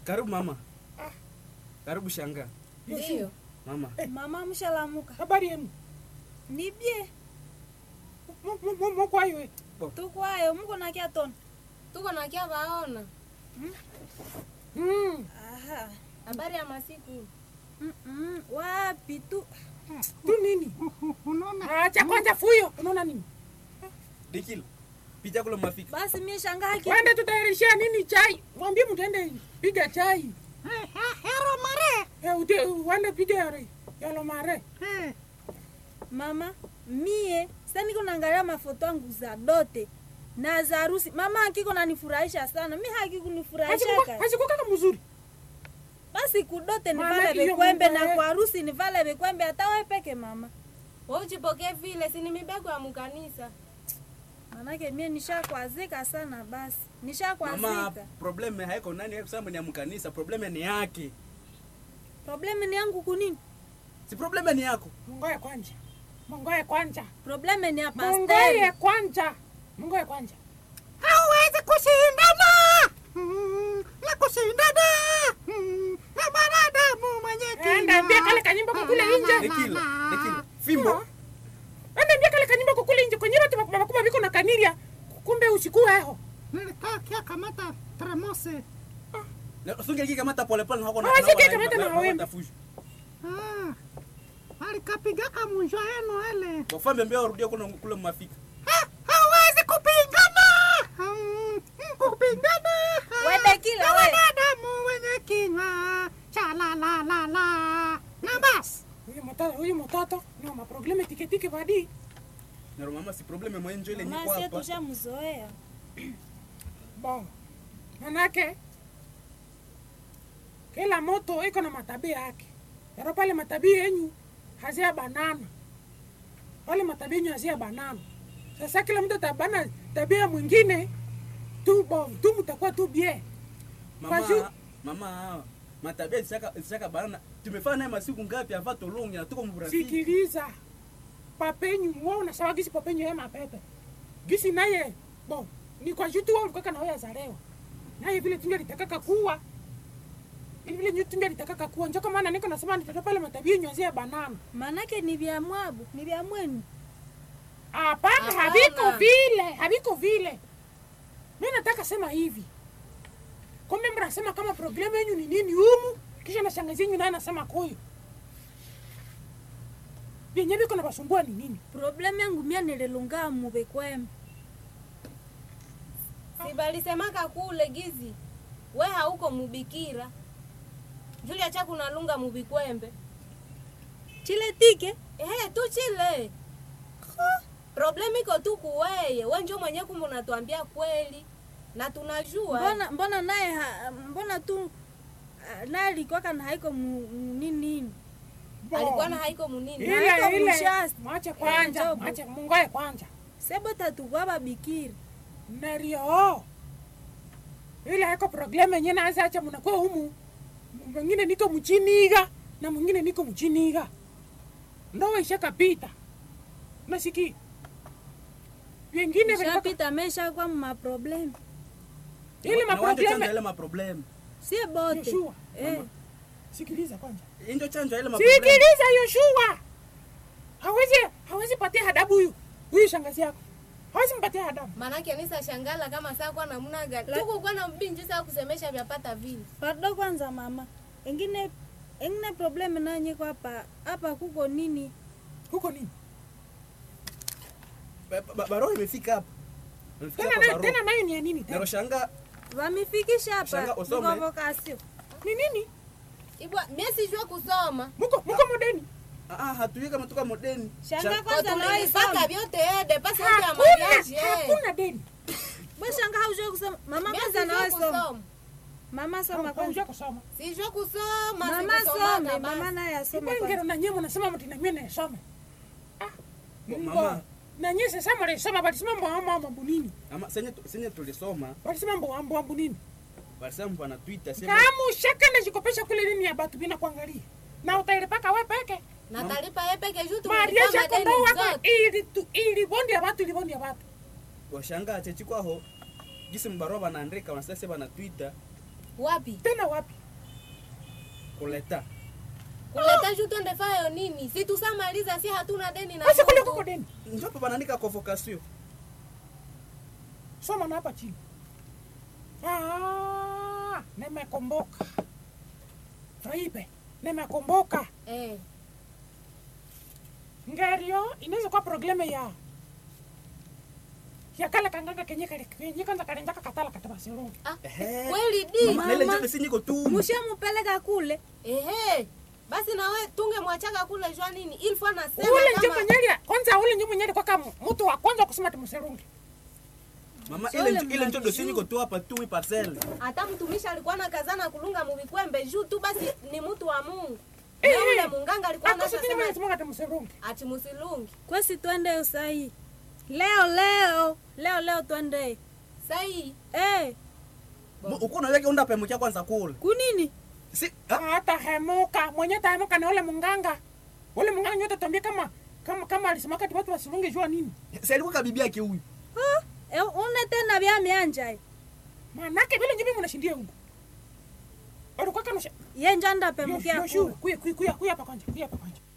Karibu mama. Karibu shanga. Ndio. Mama. Mama mshalamuka. habari yenu Nibye. mokwayo Tukwayo muko na kia tona. tuko na kia vaona Aha. habari ya masiku Mm -mm. Wapi tu? tu nini acha kwanza fuyo unaona nini Dikil. Pija kule mafika. Basi mimi shangaa ki. wende tutayarishia nini chai mwambie mtende piga chai hero mare Eh, ute- wende piga yare yalo mare Mama, mie sasa niko naangalia mafoto yangu za dote na za harusi. Mama hakiko nanifurahisha sana. Mimi hakikunifurahisha ka. hasikukaka mzuri Basi kudote Mama, nivale hiyo vikwembe mambo na ya- kwa harusi nivale vikwembe hata wewe peke mama. we uchipokee vile sini mibego ya mkanisa Manake mie nishakwazika sana basi. Mama, Nishakwazika. probleme haiko nani haiko sema ni ya mkanisa, probleme ni yake. Problemu ni yangu kunini? Si probleme ni yako. mungoye kwanja mungoye kwanja Problemu ni ya mungoye pasteri. kwanja mungoye kwanja hauwezi kushindana Mm, na kushindana Mm, na mwanadamu mwenye enda ambia kale kanyimbo kukule inje Dikil. Dikil. Fimbo. enda ambia kale kanyimbo kukule inje kwenye batu bakuma bakuma biko na kaniria kumbe usiku eho nilikaa kia kamata tremose Na usunge kika mata pole pole na hako na. Ah, na- sige na- kamata na na- wewe. watafuju. Ah, alikapigaka munjwa yenu ele Wafambe mbeo rudia kule kule mafika. Ha, hauwezi kupingana Mm, kupingana Wewe kila na we. wanadamu wenye kinywa cha la la la la na basi huyu mtoto huyu mtoto na maprobleme tiketike badi Na mama si probleme mwenjo ile Mama niko sie hapa. tushamzoea. bo manake kila moto iko na matabia yake yaro pale matabia yenyu hazia banana pale matabia yenyu hazia banana sasa kila mtu atabana tabia mwingine tu bo tu mtakuwa tu bie Kwaju- Mama, mama, matabia zisaka zisaka bana. Tumefanya naye masiku ngapi hapa tolongi na tuko mburafiki. sikiliza papenyu wewe unasawa gisi papenyu yeye mapepe gisi naye bo ni kwa jutu wewe ulikuwa na wewe zalewa naye vile tunja litakaka kuwa Ili vile nyu tunja litakaka kuwa njoo kama maana niko nasema nitatoa pale matabia nyozia banana Manake ni vya mwabu, ni vya mwenu. hapana Hapana. haviko vile haviko vile mi nataka sema hivi kumbe mnasema kama problemu yenyu ni nini humu kisha na shangazi yenyu naye anasema koyo vyenye viko na basumbua ni nini Problemu yangu mia nililungaa mubekwemu. si balisemaka kule gizi we hauko mubikira julia cha kunalunga mubikwembe Chile tike ehe tu chile problemu iko tu kuweye we njo mwenye kumbe unatuambia kweli na tunajua mbona mbona naye ha- mbona tu ah, naye alikuwaka na haiko mu- mu- nini nini alikuwa na haiko munini Na ile haiko ile mshasi. mwache kwanja Njobo. mwache mungoe kwanja sebo tatukwaba bikiri nario ile haiko problemu yenye naanza acha munakuwa humu mwingine niko mchiniga na mwingine niko mchiniga ndoa ishakapita nasiki vingine vilikuwa- shapita mesha kwa maproblemu ile Na wanje chanjo maprobleme ile maprobleme. sie bote Yoshua, eh. sikiliza kwanza Ndio chanjo ile maprobleme. sikiliza yoshua hawezi hawezi patia hadabu huyu huyu shangazi yako hawezi mpatia hadabu manake nisa shangala kama saa kwa namna gani tuko kwa na mbinji saa kusemesha vyapata vile pardo kwanza mama engine engine problemu nanyeko hapa hapa kuko nini huko nini Ba- ba- Barua imefika hapa. Imefika tena hapa na- barua. tena nayo ni ya nini Na tena roshanga wamifikisha Shanga, hapa usome. convocation ni nini ibwa mie sijua kusoma muko muko modeni ah ah, hatujui kama tuka modeni. shanga Shanga- kwanza nawe tulipata soma vyote ede pasi yote ya hakuna mariaji eh. hakuna deni we shanga haujue kusoma mama Mie kwanza sijua nawe soma kusoma mama soma hauja kwanza kusoma sijua kusoma mama sikusomaka some basi. mama naye asome ibengero kwanza na nyemo nasema mti na mimi nasoma Mama, na nyie sasa mlisoma balisema mbo amo mambo nini ama senye tu- senye tulisoma balisema mbo ambo ambo nini walisema pana Twitter sema kama ushaka na jikopesha kule nini ya batu bina kuangalia na utailipaka we peke na talipa ye peke juu maria tumelipa yako ndo madeni wako zote ili tu ili bondi ya batu ili bondi ya batu washanga chechi kwaho gisi mbarua banaandika wanasema sema na Twitter wapi tena wapi kuleta kuleta juu twende fayo nini si tusamaliza si hatuna deni na basi kule mtu. kuko deni njo hapa wanaandika convocation soma na hapa chini Ah, nimekomboka fraibe nimekomboka eh. ngerio inaweza kuwa probleme ya ya kale kanganga kenye kale kenye kwanza kalenjaka katala kataba silungi ah, Ehe. kweli di Mama, na ile Mama. njo besi niko tu mushamupeleka kule ehe basi nawe tunge mwachaka kule jua nini ilfo anasema ule nje kama mwenyelia kwanza ule nje mwenyelia kwa kama mtu wa kwanza kusema timusilungi mama Sole ile njo- ile njo mnajua. dosi niko tu hapa tu wi parcelle hata mtumishi alikuwa na kazana kulunga muvikwembe juu tu basi ni mtu wa mungu Eh, na ule eh. munganga alikuwa akusitini anasema mwenye simanga timusilungi ati musilungi kwesi twende usahii leo leo leo leo twende sai hey, uko naweke unda pemukia kwanza kule kunini si ah, hata hemuka mwenye tahemuka na ule munganga ule munganga nyote tuambie kama kama kama alisemaka ti watu wasilungi jua nini si alikuwa kabibi yake huyu Ha? E, une tena vya mianja manake vile njibi munashindia huko ulikuwa kana ye njanda pemukia Yo, yo, kule kuya kuya kuya kuya hapa kwanza kuya hapa kwanza